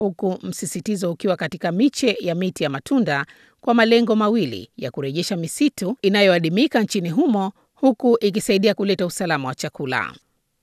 huku msisitizo ukiwa katika miche ya miti ya matunda kwa malengo mawili ya kurejesha misitu inayoadimika nchini humo huku ikisaidia kuleta usalama wa chakula.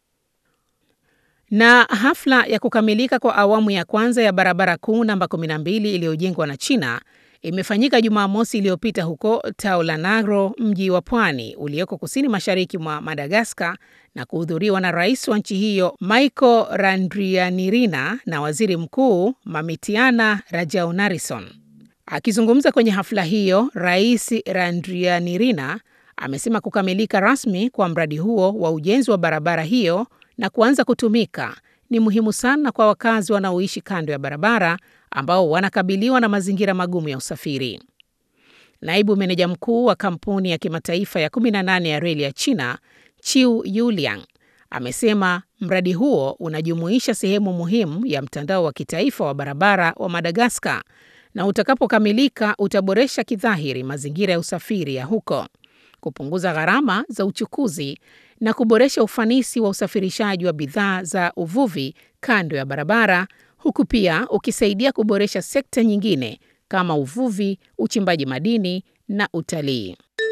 Na hafla ya kukamilika kwa awamu ya kwanza ya barabara kuu namba 12 iliyojengwa na China imefanyika Jumamosi iliyopita huko Taulanagro, mji wa pwani ulioko kusini mashariki mwa Madagaskar, na kuhudhuriwa na rais wa nchi hiyo Michael Randrianirina na waziri mkuu Mamitiana Rajaonarison. Akizungumza kwenye hafla hiyo, Rais Randrianirina amesema kukamilika rasmi kwa mradi huo wa ujenzi wa barabara hiyo na kuanza kutumika ni muhimu sana kwa wakazi wanaoishi kando ya barabara ambao wanakabiliwa na mazingira magumu ya usafiri. Naibu meneja mkuu wa kampuni ya kimataifa ya 18 ya reli ya China, Chiu Yuliang, amesema mradi huo unajumuisha sehemu muhimu ya mtandao wa kitaifa wa barabara wa Madagaskar na utakapokamilika utaboresha kidhahiri mazingira ya usafiri ya huko, kupunguza gharama za uchukuzi na kuboresha ufanisi wa usafirishaji wa bidhaa za uvuvi kando ya barabara, huku pia ukisaidia kuboresha sekta nyingine kama uvuvi, uchimbaji madini na utalii.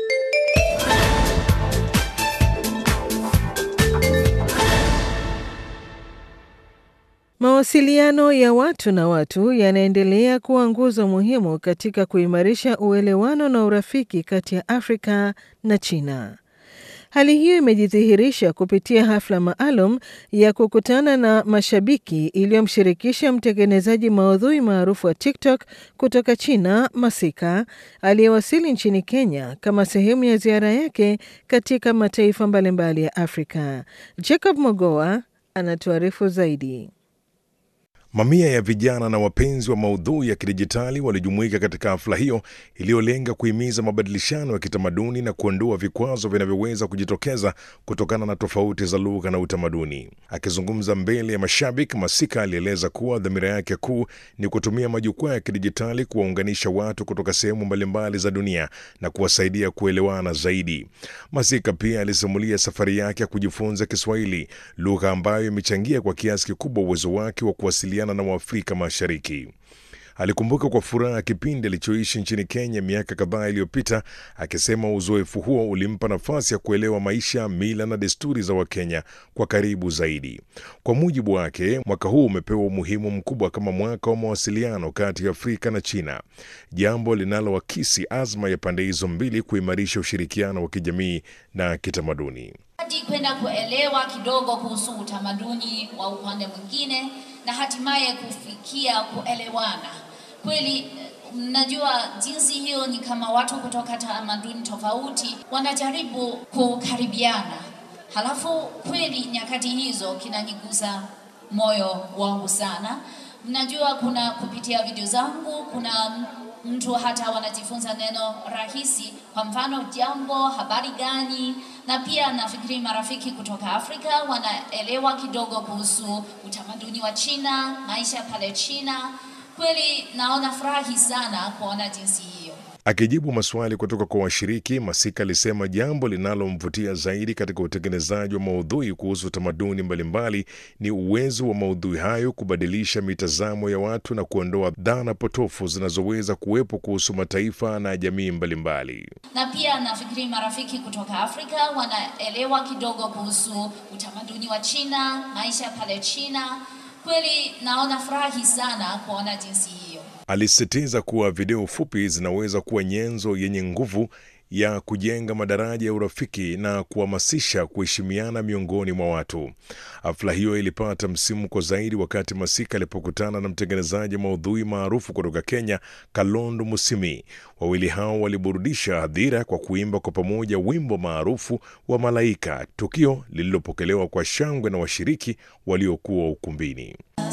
Mawasiliano ya watu na watu yanaendelea kuwa nguzo muhimu katika kuimarisha uelewano na urafiki kati ya Afrika na China. Hali hiyo imejidhihirisha kupitia hafla maalum ya kukutana na mashabiki iliyomshirikisha mtengenezaji maudhui maarufu wa TikTok kutoka China, Masika, aliyewasili nchini Kenya kama sehemu ya ziara yake katika mataifa mbalimbali ya Afrika. Jacob Mogoa anatuarifu zaidi. Mamia ya vijana na wapenzi wa maudhui ya kidijitali walijumuika katika hafla hiyo iliyolenga kuhimiza mabadilishano ya kitamaduni na kuondoa vikwazo vinavyoweza kujitokeza kutokana na tofauti za lugha na utamaduni. Akizungumza mbele ya mashabiki, Masika alieleza kuwa dhamira yake kuu ni kutumia majukwaa ya kidijitali kuwaunganisha watu kutoka sehemu mbalimbali za dunia na kuwasaidia kuelewana zaidi. Masika pia alisimulia safari yake ya kujifunza Kiswahili, lugha ambayo imechangia kwa kiasi kikubwa uwezo wake wa kuwasiliana na Waafrika Mashariki. Alikumbuka kwa furaha kipindi alichoishi nchini Kenya miaka kadhaa iliyopita, akisema uzoefu huo ulimpa nafasi ya kuelewa maisha, mila na desturi za Wakenya kwa karibu zaidi. Kwa mujibu wake, mwaka huu umepewa umuhimu mkubwa kama mwaka wa mawasiliano kati ya Afrika na China, jambo linaloakisi azma ya pande hizo mbili kuimarisha ushirikiano wa kijamii na kitamaduni hadi kwenda kuelewa kidogo kuhusu utamaduni wa upande mwingine na hatimaye kufikia kuelewana kweli. Mnajua jinsi hiyo ni kama watu kutoka tamaduni tofauti wanajaribu kukaribiana, halafu kweli nyakati hizo kinanigusa moyo wangu sana. Mnajua kuna kupitia video zangu kuna mtu hata wanajifunza neno rahisi, kwa mfano jambo, habari gani, na pia nafikiri marafiki kutoka Afrika wanaelewa kidogo kuhusu utamaduni wa China, maisha pale China. Kweli naona furahi sana kuona jinsi hiyo. Akijibu maswali kutoka kwa washiriki, Masika alisema jambo linalomvutia zaidi katika utengenezaji wa maudhui kuhusu tamaduni mbalimbali ni uwezo wa maudhui hayo kubadilisha mitazamo ya watu na kuondoa dhana potofu zinazoweza kuwepo kuhusu mataifa na jamii mbalimbali. Na pia nafikiri marafiki kutoka Afrika wanaelewa kidogo kuhusu utamaduni wa China, maisha pale China. Kweli naona furahi sana kuona jinsi hiyo. Alisisitiza kuwa video fupi zinaweza kuwa nyenzo yenye nguvu ya kujenga madaraja ya urafiki na kuhamasisha kuheshimiana miongoni mwa watu. Hafla hiyo ilipata msimuko zaidi wakati Masika alipokutana na mtengenezaji maudhui maarufu kutoka Kenya, Kalondo Musimi. Wawili hao waliburudisha hadhira kwa kuimba kwa pamoja wimbo maarufu wa Malaika, tukio lililopokelewa kwa shangwe na washiriki waliokuwa ukumbini.